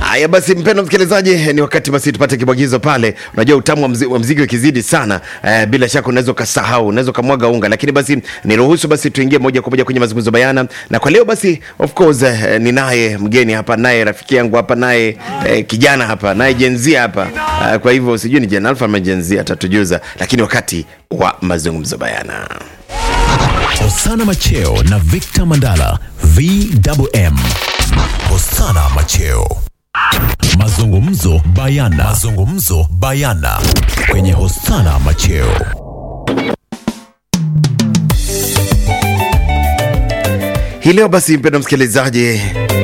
Haya basi, mpendo msikilizaji, ni wakati basi tupate kibwagizo pale. Unajua utamu wa, mzi, wa mziki ukizidi sana eh, bila shaka unaweza ukasahau, unaweza ukamwaga unga, lakini basi niruhusu basi tuingie moja kwa moja kwenye mazungumzo bayana, na kwa leo basi of course eh, ninaye mgeni hapa, naye rafiki yangu hapa, naye eh, kijana hapa, naye jenzia hapa eh, kwa hivyo sijui ni Gen Alpha ama jenzia, atatujuza, lakini wakati wa mazungumzo bayana Hosana Macheo na Victor Mandala VMM. Hosana Macheo. Mazungumzo bayana. Mazungumzo bayana kwenye Hosana Macheo. hii leo basi mpendo msikilizaji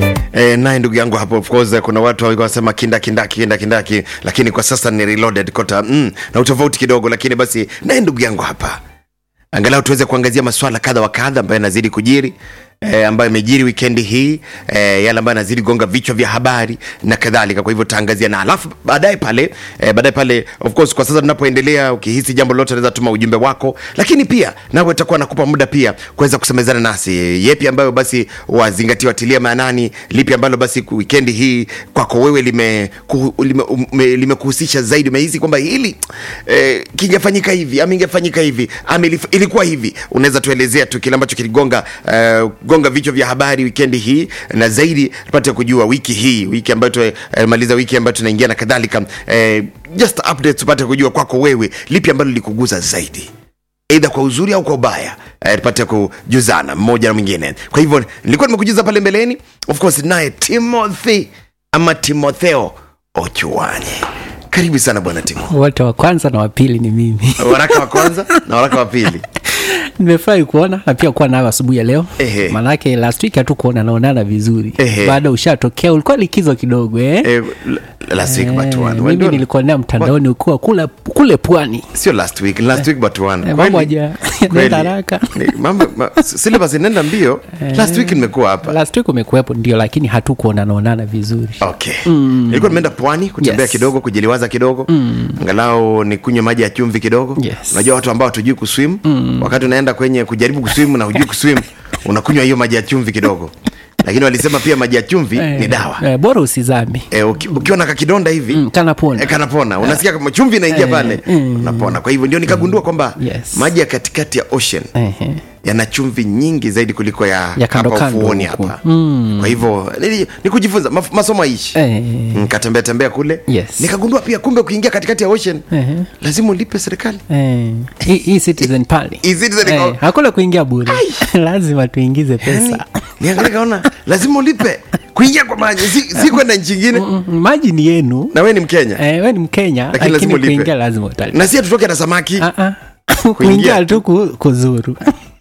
E, naye ndugu yangu hapo of course kuna watu walikuwa wanasema kindakindaki kindakindaki lakini kwa sasa ni reloaded kota mm, na utofauti kidogo lakini basi naye ndugu yangu hapa angalau tuweze kuangazia maswala kadha wa kadha ambayo yanazidi kujiri E, ambayo imejiri wikendi hii e, yale ambayo yanazidi gonga vichwa vya habari na kadhalika kwa hivyo tutaangazia na alafu baadaye pale e, baadaye pale of course kwa sasa tunapoendelea ukihisi jambo lolote naweza tuma ujumbe wako lakini pia nawe utakuwa nakupa muda pia kuweza kusemezana nasi yepi ambayo basi wazingatia watilia maanani lipi ambalo basi wikendi hii kwako wewe limekuhusisha lime, ume- limekuhusisha zaidi umehisi kwamba hili eh, kingefanyika hivi ama ingefanyika hivi ama ilif- ilikuwa hivi unaweza tuelezea tu kile ambacho kiligonga eh, gonga vichwa vya habari wikendi hii na zaidi tupate kujua wiki hii wiki ambayo tumaliza eh, wiki ambayo tunaingia na kadhalika eh, just updates tupate kujua kwako wewe lipi ambalo likuguza zaidi eidha kwa uzuri au kwa ubaya eh, tupate kujuzana mmoja na mwingine kwa hivyo nilikuwa nimekujuza pale mbeleni of course naye timothy ama timotheo ochuani karibu sana bwana timo wote wa kwanza na wa pili ni mimi waraka wa kwanza na waraka wa pili nimefurahi kuona na pia kuwa nayo asubuhi ya leo Ehe. maanake last week hatu kuona naonana vizuri Ehe. baada ushatokea ulikuwa likizo kidogo eh? eh, last week but Eh, one mimi When- nilikuonea mtandaoni ukiwa kule, kule pwani sio last week last week but one Eh, Kweli? mambo haja- Kweli. yanaenda haraka. Ni- mambo ma, syllabus inaenda mbio last week nimekuwa hapa last week umekuwepo ndio lakini hatukuona naonana vizuri okay nilikuwa nimeenda pwani kutembea Yes. kidogo kujiliwaza kidogo angalau ni kunywa maji ya chumvi kidogo Yes. unajua watu ambao hatujui kuswim wakati unaenda kwenye kujaribu kuswim na hujui kuswim unakunywa hiyo maji ya chumvi kidogo lakini walisema pia maji ya chumvi Eh, ni dawa eh, bora usizami e, uki, ukiwa na kakidonda hivi mm, kanapona E, kanapona unasikia kama chumvi inaingia Eh, pale mm. unapona kwa hivyo ndio nikagundua kwamba Yes. maji ya katikati ya ocean Ehe. yana chumvi nyingi zaidi kuliko ya, Ya kando hapa kando ufuoni huku. hapa kwa hivyo ni, ni kujifunza maf, masomo aishi Eh. nikatembea tembea kule Yes. nikagundua pia kumbe kuingia katikati ya ocean Ehe. lazima ulipe serikali Eh, hii hii citizen pale Hii Citizen iko- Eh, hakuna kuingia bure lazima tuingize pesa niangalia kaona lazima ulipe kuingia kwa maji si, si kwenda nchi ingine Mm, maji ni yenu na we ni mkenya eh, we ni mkenya Lakini lakini, lazima ulipe. kuingia lazima utalipa na si tutoke na samaki Ah, ah. kuingia tu ku- kuzuru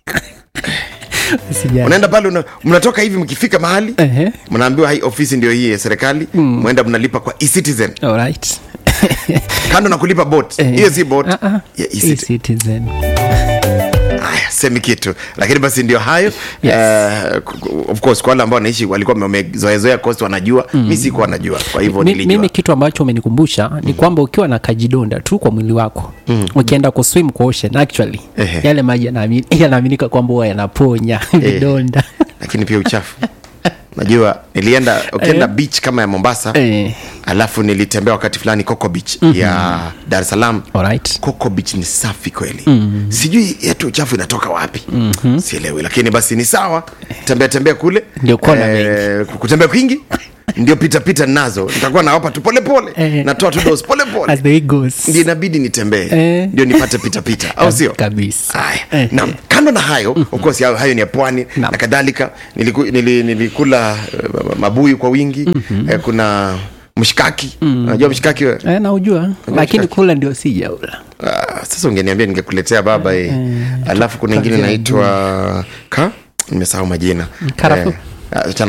Usijali. unaenda pale una, mnatoka hivi mkifika mahali Ehe. mnaambiwa hii ofisi ndio hii ya serikali mwenda mnalipa kwa ecitizen Alright. kando na kulipa bot Eh. hiyo si bot Ah, ah. ya e-citizen. E-citizen. Haya, semi kitu lakini basi ndio hayo Yes. Eh, ku- ku- of course kwa wale ambao wanaishi walikuwa wamezoezoea coast wanajua mi sikuwa najua kwa hivyo Mi- nilijua mimi kitu ambacho umenikumbusha ni kwamba ukiwa na kajidonda tu kwa mwili wako ukienda kuswim kwa ocean actually Ehe. yale maji yanaamini- yanaaminika kwamba huwa yanaponya vidonda lakini pia uchafu najua nilienda ukienda Eh. beach kama ya mombasa Eh, alafu nilitembea wakati fulani coco beach ya dar es salaam alright. coco beach ni safi kweli mm-hmm. sijui yetu uchafu inatoka wapi mm-hmm. sielewi lakini basi ni sawa tembea tembea kule Ndio kona eh, kutembea kwingi ndio pitapita nazo nitakuwa nawapa tu polepole Eh. natoa tu dos polepole As the way goes. ndio inabidi nitembee Eh. ndio nipate pitapita au sio kabisa Haya. Eh, Naam, kando na hayo of course hayo, hayo ni ya pwani Naam. na kadhalika niliku, nili, nilikula uh, mabuyu kwa wingi eh, kuna mshikaki unajua mshikaki we? Eh, naujua lakini kula ndio sijaula Ah, sasa ungeniambia ningekuletea baba eh. alafu kuna ingine Kwanzia inaitwa ka nimesahau majina Karafuu. Eh, achana